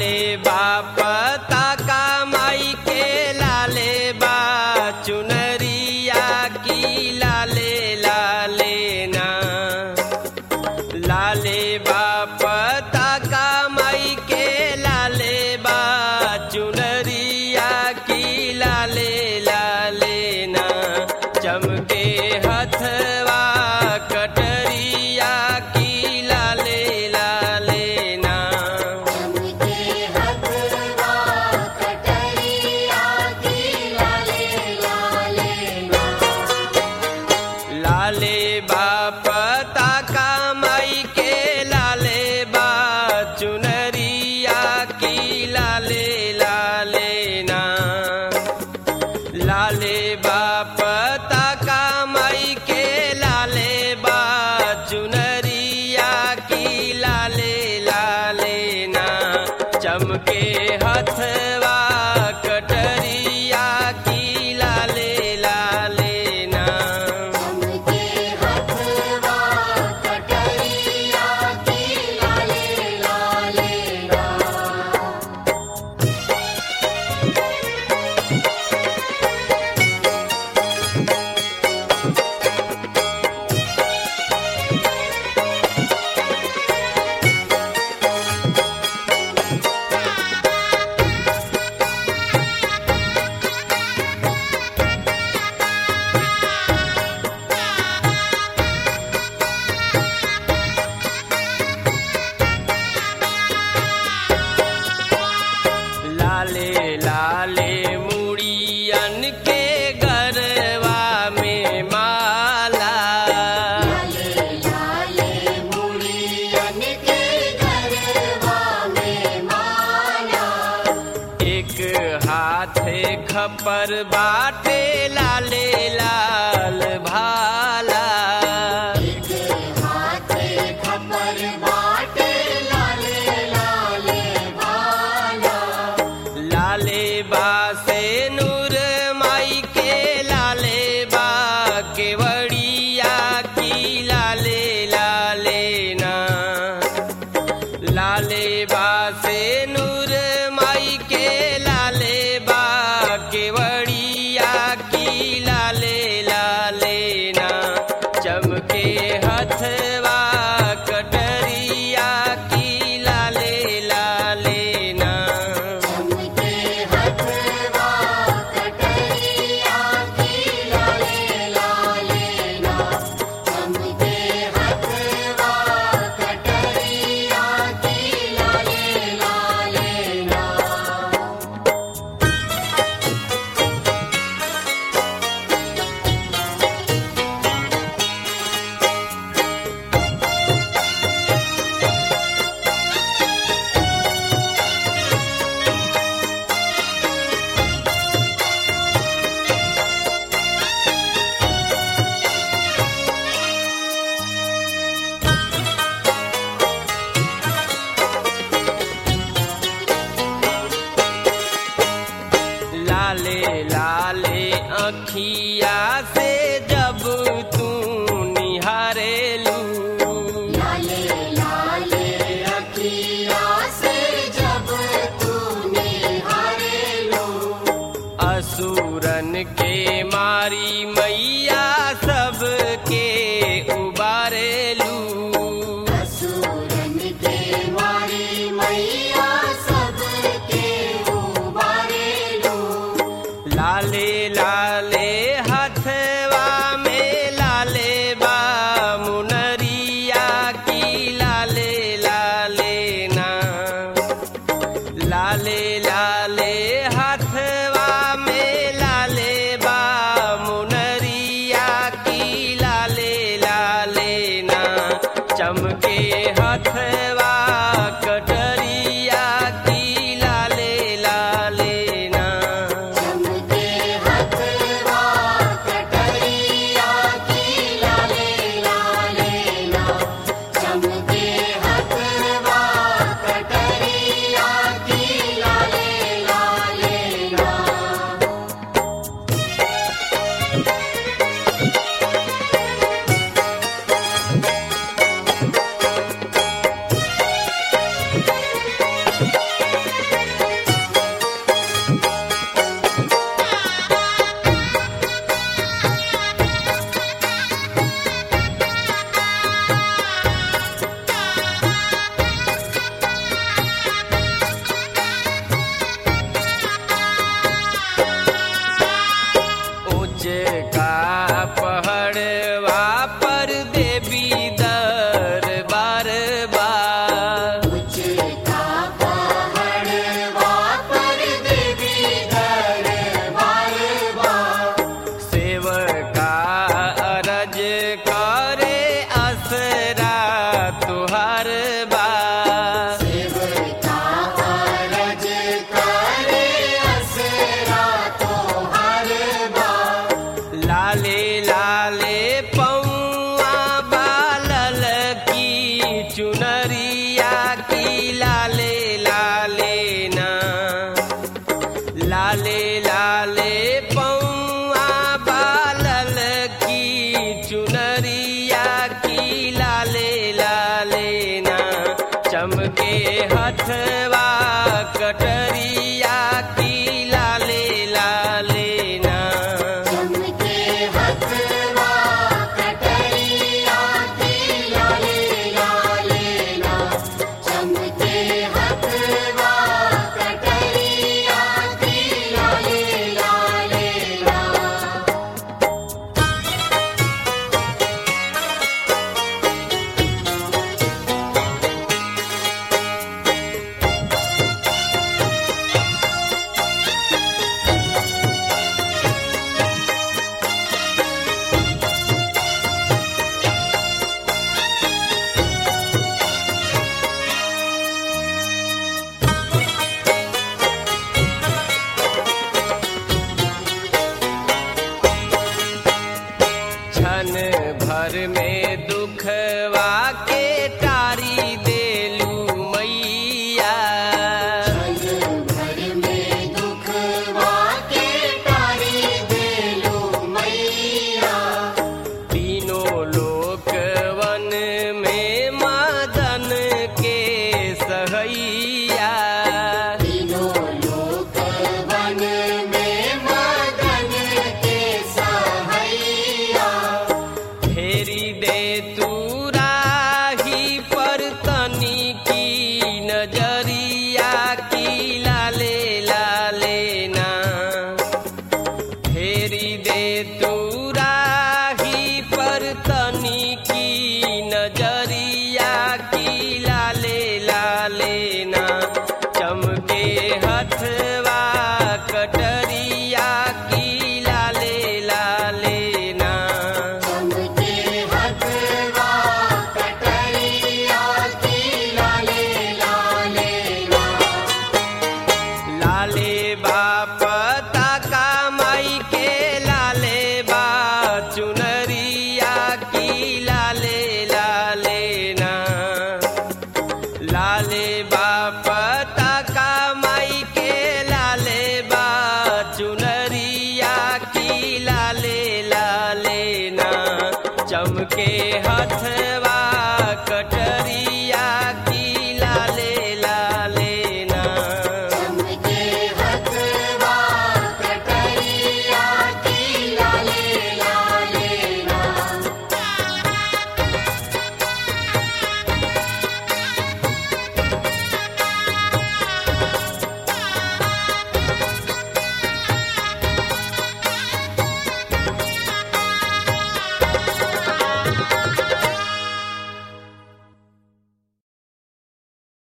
लाले बाप ताका माई के लाले बा चुनरिया की लाले लाले ना लाले बाप ताका माई के लाले बा चुनरिया की लाले लाले ना चमके हथवा कटरिया की लाले लाले ना चमके हथवा कटरिया की लाले लाले ना लाले बाप ताका माई के लाले बा चुनरिया की लाले लाले ना लाले बाप ताका माई के लाले बा चुनरिया की लाले लाले ना चमके हथवा कटरिया की लाले लाले ना चमके हथवा कटरिया की लाले लाले ना लाले लाले मुड़ियन के गरवा में माला लाले लाले मुड़ियन के गरबा में माला एक हाथे खपर बाटे लाले लाल भाला एक हाथे खपर बाटे लाले लाले भाला लाले बा से नूर माई के लाले बा केवड़िया की लाले लाले ना लाले बा से नूर माई के लाले बा केवड़िया की लाले लाले ना चमके हथवा कटरिया की लाले लाले ना चमके हथवा कटरिया की लाले लाले ना चमके हथवा कटरिया की लाले लाले ना लाले लाले अखिया से जब तू निहारेलू लाले लाले अखिया से जब तूने हारेलो असुरन के मारी मैया सबके उबारेलू असुरन के मारी मैया सबके उबारेलो लाले लाले हाथ हथवा कटरिया की लाले लाले ना चमके हथवा कटरिया की लाले लाले ना चमके हथवा कटरिया की लाले लाले ना क्षण भर में दुखवा के टारी देलू मैया क्षण भर में दुखवा के टारी देलू मैया तीनों लोक वन में मदन के सहैया तीनों लोक वन में मदन के सहैया फेरी दे तू राही पर तनी की नजरिया की लाले लाले ना फेरी दे तू राही पर तनी की नजरिया की लाले लाले ना चमके हथवा कटरिया की लाले लाले ना चमके हथवा कटरिया की लाले लाले ना लाले बाप ताका माई के लाले बा चुनरिया की लाले लाले ना लाले बाप ताका माई के लाले बा चुनरिया की लाले लाले ना चमके हथवा कटर